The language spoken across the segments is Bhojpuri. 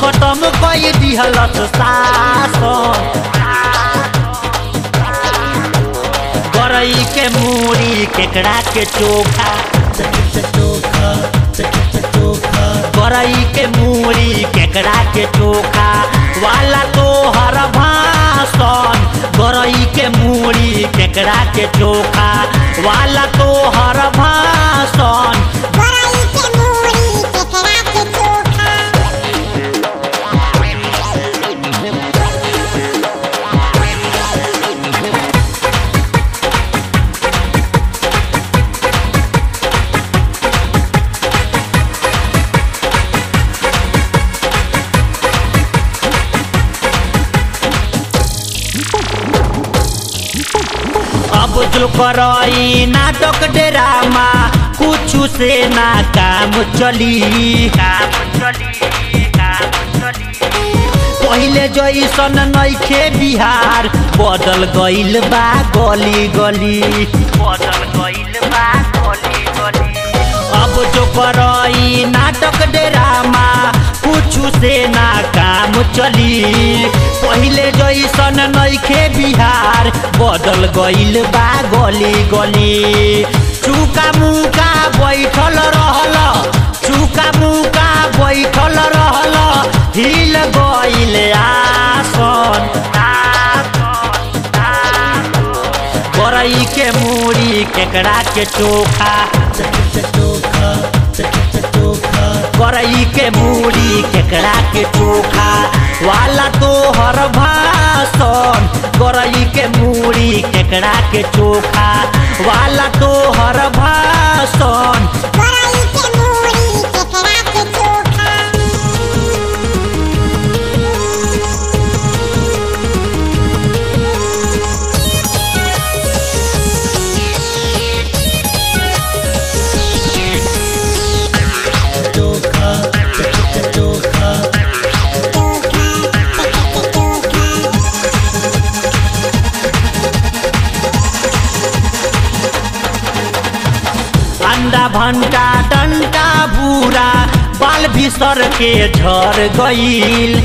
खत्म कई दिहलस शासन गरई के मूड़ी केकड़ा के चोखा गरई के मूड़ी केकड़ा के चोखा वाला तो हर भाषण गरई के मूड़ी केकड़ा के चोखा वाला तो हर भाषण गरई के मूड़ी केकड़ा के चोखा अब जो करई नाटक डेरामा कुछ से ना काम चली काम चली काम चली पहिले जैसन नइखे बिहार बदल गइल बा गली गली बदल गइल बा गली गली अब जो करई नाटक डेरामा कुछ से ना काम चली पहिले जैसन नइखे बिहार बदल गइल बा गली गली चुका मुका बैठल रहल चुका मुका बैठल रहल हिल गइल आसन गरई के मूड़ी केकड़ा के चोखा गरई के मूड़ी केकड़ा के चोखा वाला तो हर भाषण गरई के मूड़ी केकड़ा के चोखा वाला तो हर भाषण गरई के मूड़ी केकड़ा के चोखा अंडा भंटा डंटा भूरा बाल भीसर के झर गईल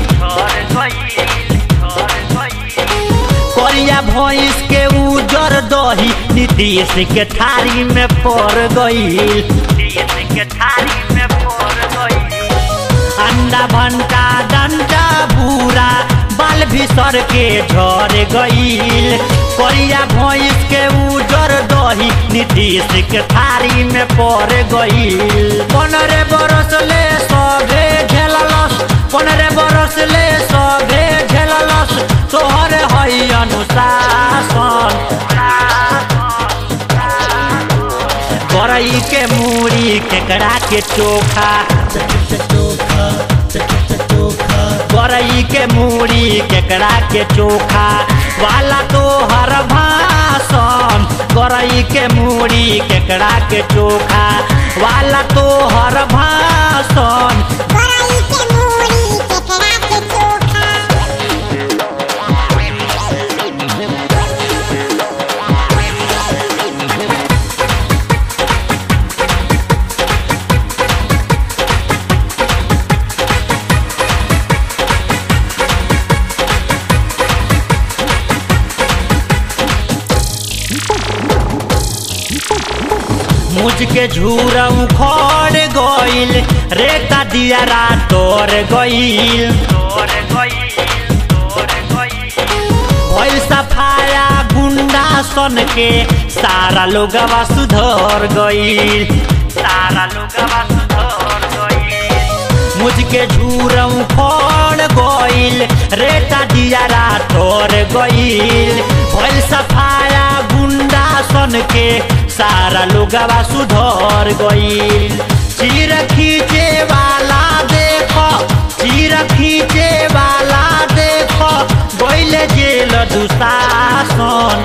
करिया भैंस के उजर दही नीतीश के थारी में पड़ गईल के थारी में पड़ गईल अंडा भंटा डंडा भूरा बाल भीसर के झर गईल करिया भैंस के उजर दही नीतीश के थारी में पड़ गईल पनरे बरस ले सभे झेललस पनरे बरस ले सभे झेललस तोहर हई अनुशासन गरई के मूड़ी केकड़ा के चोखा गरई के मूड़ी केकड़ा के चोखा वाला तो हर भाषण गरई के मूड़ी केकड़ा के चोखा वाला तो हर भाषण गरई के मूड़ी केकड़ा के चोखा मुझ के झूरा उखड़ गईल रेता दियारा तोड़ गईल भइल सफाया गुंडा सन के सारा लोगवा सुधर गईल सारा लोगवा सुधर गईल मुझ के झूरा उखड़ गईल रेता दियारा तोड़ गईल भइल सफाया गुंडा सन के सारा लोगवा सुधर गईल चीर खींचे वाला देखो चीर खींचे वाला देखो गईल जेल दुशासन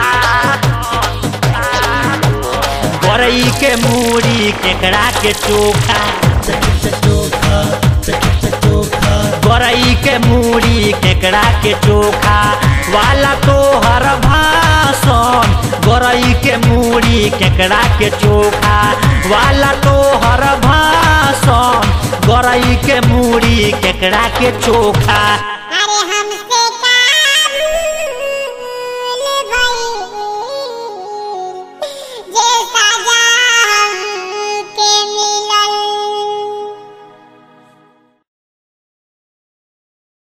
गरई के मूड़ी केकड़ा के चोखा गरई के मूड़ी केकड़ा के चोखा वाला तो हर भाषण गरई के मूड़ी केकड़ा के चोखा वाला तो हर भाषण गरई के मूड़ी केकड़ा के चोखा